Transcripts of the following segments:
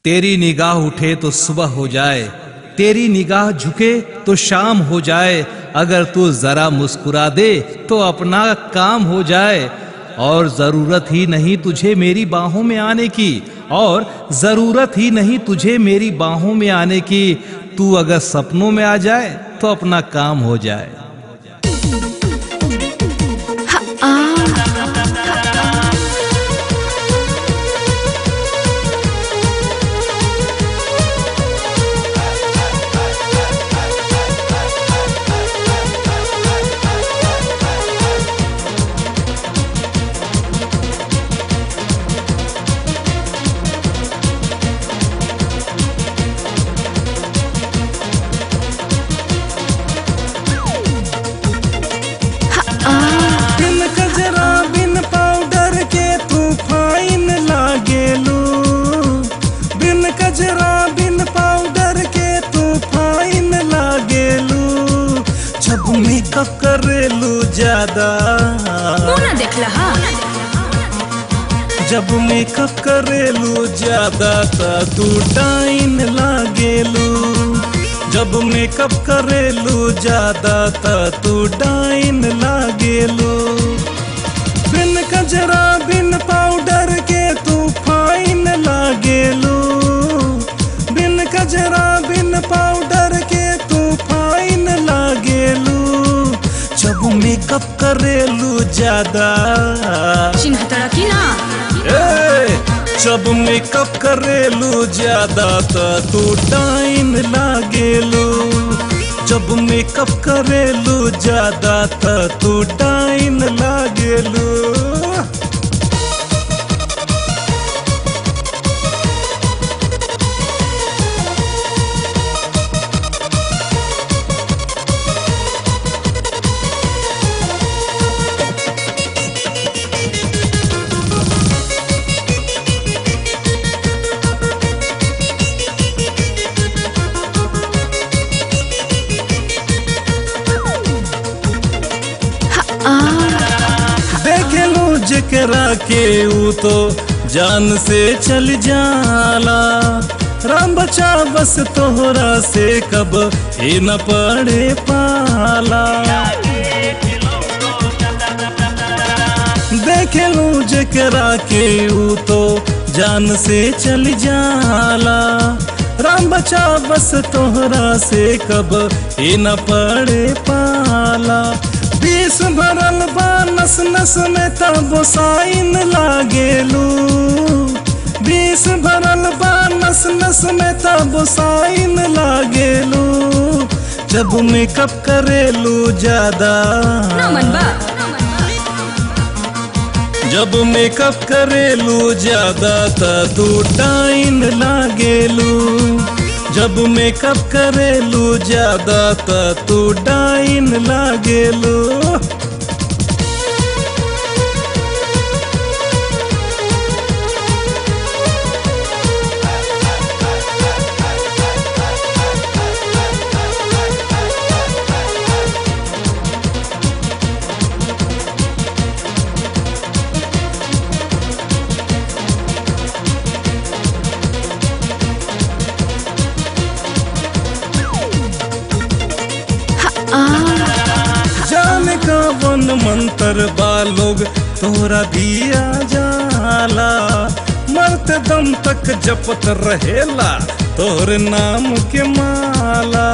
तेरी निगाह उठे तो सुबह हो जाए तेरी निगाह झुके तो शाम हो जाए अगर तू जरा मुस्कुरा दे तो अपना काम हो जाए और जरूरत ही नहीं तुझे मेरी बाहों में आने की और जरूरत ही नहीं तुझे मेरी बाहों में आने की तू अगर सपनों में आ जाए तो अपना काम हो जाए बिन कजरा बिन पाउडर के तू फाइन लागेलू बिन कजरा बिन पाउडर के तू फाइन लागेलू जब मेकअप करेलू ज्यादा मुंह ना देखला हा जब मेकअप करेलू ज्यादा ता तू टाइन लागेलू जब मेकअप करेलू ज्यादा ता तू डाइन लागेलू बिन कजरा बिन पाउडर के तू फाइन लागेलू बिन कजरा बिन पाउडर के तू फाइन लागेलू जब मेकअप करेलू ज्यादा चिन्ह तड़की ना ए, जब मेकअप करेलू ज्यादा त तू टाइन लागेलू जब मेकअप करेलू ज्यादा त तू टाइन लागेलू देखेलू जकरा के ऊ तो जान से चल जाला राम बचा बस तोहरा से कब ही न पड़े पाला देखेलू जकरा के ऊ तो जान से चल जाला राम बचा बस तोहरा से कब ही न पड़े पाला बीस भरल बा नस नस में तब साइन लागेलू बीस भरल बा नस नस में तब साइन लागेलू जब मेकअप करेलू ज्यादा ना मन बा जब मेकअप करेलू ज्यादा त तू टाइन लागेलू जब मेकअप करेलू ज्यादा त तू डाइन लागेलू जाने का वन मंत्र बा लोग तोरा दिया जाला मरते दम तक जपत रहेला तोहर नाम के माला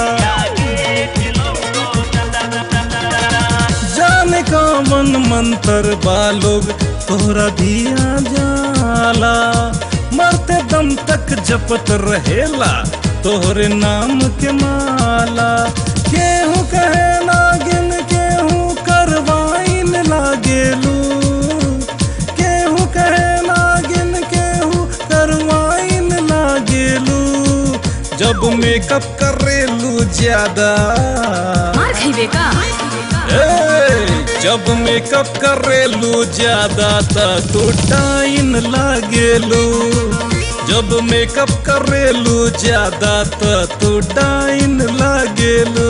जाने का वन मंत्र बा लोग तोहरा दिया जाला मरते दम तक जपत रहेला तोहरे नाम के माला केहू कहे नागिन केहू करवाइन लागेलू केहू कहे नागिन केहू करवाइन लागेलू जब मेकअप करेलू ज्यादा मार खइबे का ए, जब मेकअप करेलू ज्यादा त तू टाइन लागेलू जब मेकअप करेलू ज्यादा त तू टाइन लागेलू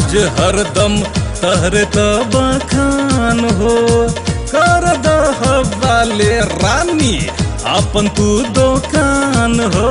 राज हरदम तहरे तब खान हो कर दह वाले रानी अपन तू दुकान हो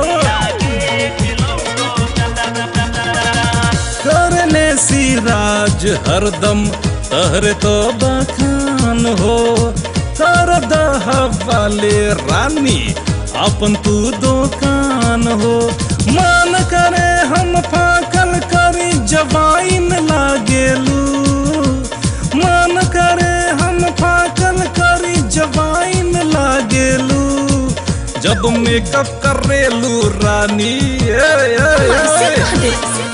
करने सिराज हरदम तहरे तो बखान हो कर दह वाले रानी अपन तू दुकान हो मान करे हम फाकल करी जवाइन लागेलू मान करे हम फाकल करी जवाइन लागेलू जब मेकअप करेलू रानी ए, ए, ऐसे ए, कह दे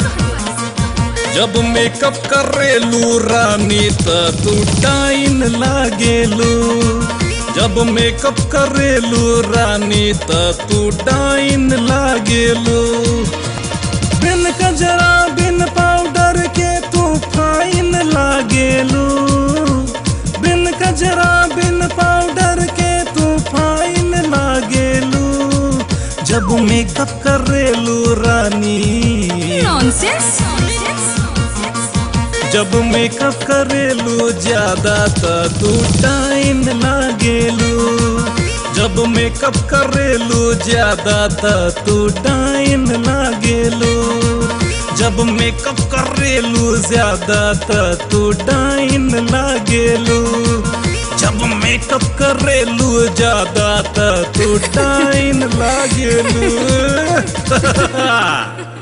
जब मेकअप करेलू रानी त तू टाइन लागेलू जब मेकअप करेलू रानी त तू टाइन लागेलू बिन कजरा बिन पाउडर के तू फाइन लागेलू बिन कजरा बिन पाउडर के तू फाइन लागेलू जब मेकअप करेलू रानी नॉनसेंस जब मेकअप करेलू ज्यादा त तू टाइम लागेलू जब मेकअप करेलू ज्यादा त तू टाइम लागेलू जब मेकअप करेलू ज्यादा त तू टाइम लागेलू जब मेकअप करेलू ज्यादा त तू टाइम लागेलू